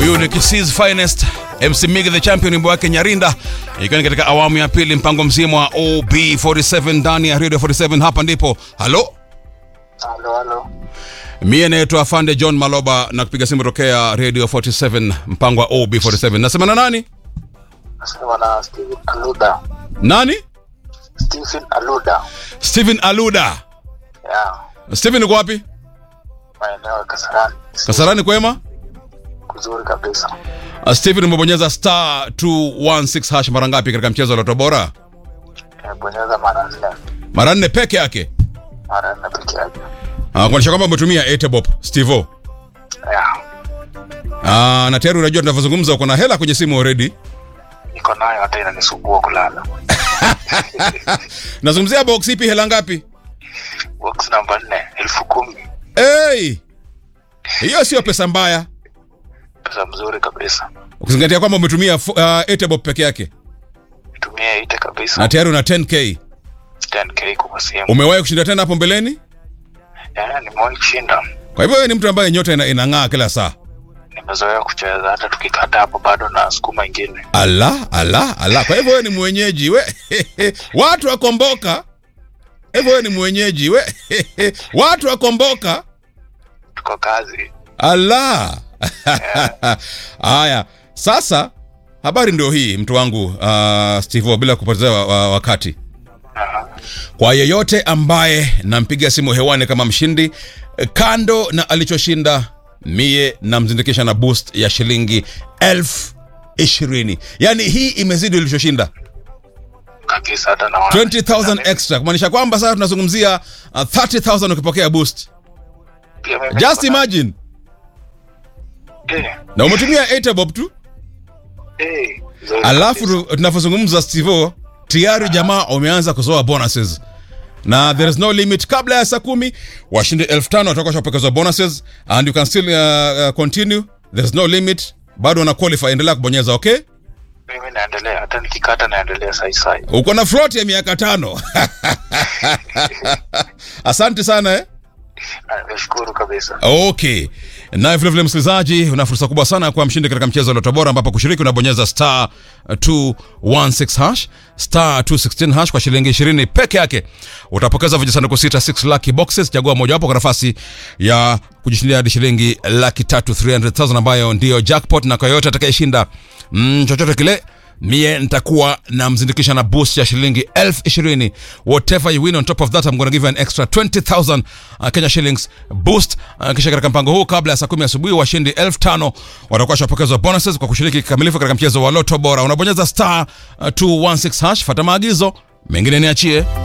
Huyu ni Kisses Finest MC Migi the Champion, wimbo wake Nyarinda, ikiwa ni katika awamu ya pili, mpango mzima wa OB47 ndani ya Radio 47. Hapa ndipo halo Halo, halo. Mie naitwa Afande John Maloba na kupiga simu tokea Radio 47 mpango wa OB47. Nasema na nani? Nasema na Steven Aluda. Nani? Stephen Aluda. Steven Aluda. Yeah. Steven uko wapi? Maeneo ya Kasarani. Kasarani kwema? Kuzuri kabisa. Uh, Steven umebonyeza star 216 hash mara ngapi katika mchezo wa Loto Bora? Nimebonyeza mara nne. Mara nne peke yake. Mara nne peke yake. Uh, kuonyesha kwamba umetumia Etebop Stevo. Yeah. Uh, na tayari unajua tunavyozungumza uko na hela kwenye simu already. Niko nayo hata inanisumbua kulala. Nazungumzia box ipi hela ngapi? Box namba nne, elfu kumi. Hey! Hiyo sio pesa mbaya. Pesa mzuri kabisa. Ukizingatia kwamba umetumia fu- uh, Etebop peke yake. Tumia ite kabisa. Na tayari una 10k. 10k kwa simu. Umewahi kushinda tena hapo mbeleni? Yeah, nimewahi kushinda. Kwa hivyo wewe ni mtu ambaye nyota ina, inang'aa kila saa. Nimezoea kucheza hata tukikata hapo bado na sukuma ingine. Ala, ala, ala. Kwa hivyo wewe ni mwenyeji we. Watu wakomboka. Hivyo wewe ni mwenyeji we. Watu wakomboka. Tuko kazi. Ala. Haya, sasa habari ndio hii mtu wangu uh, Steve bila kupoteza wa, wa, wakati. Aha. Kwa yeyote ambaye nampiga simu hewani kama mshindi, kando na alichoshinda, mie namzindikisha na boost ya shilingi elfu ishirini. Yaani hii imezidi ulichoshinda Kabisa hata naona. 20000 extra, kumaanisha kwamba sasa tunazungumzia uh, 30000 ukipokea boost. Pia mimi Just niko na- imagine, Eh, na umetumia Etebob tu, eh, nzuri alafu kabisa. tu- tunavyozungumza Stivo, tayari jamaa wameanza kuzoa bonuses na there is no limit. Kabla ya saa kumi washindi elfu tano watakuwa washapokezwa bonuses and you can still uh, uh, continue, there is no limit, bado wana qualify. Endelea kubonyeza, okay? mimi naendelea hata nikikata naendelea sai sai Uko na float ya miaka tano. Asante sana eh? Na nashukuru kabisa Okay. Na vile vile msikilizaji, una fursa kubwa sana ya kuwa mshindi katika mchezo wa Loto Bora ambapo kushiriki unabonyeza star 216 hash star 216 hash kwa shilingi 20 peke yake. Utapokeza vijisanduku sita 6 lucky boxes, chagua mojawapo kwa nafasi ya kujishindia hadi shilingi laki tatu 300,000 ambayo ndiyo jackpot, na kwa yoyote atakayeshinda mm, chochote kile mie nitakuwa namzindikisha na boost ya shilingi elfu ishirini whatever you win on top of that I'm gonna give you an extra 20000 uh, Kenya shillings boost uh, kisha katika mpango huu kabla ya saa kumi asubuhi washindi elfu tano watakuwa shapokezwa bonuses kwa kushiriki kikamilifu katika mchezo wa Loto Bora unabonyeza star uh, 216 hash fata maagizo mengine niachie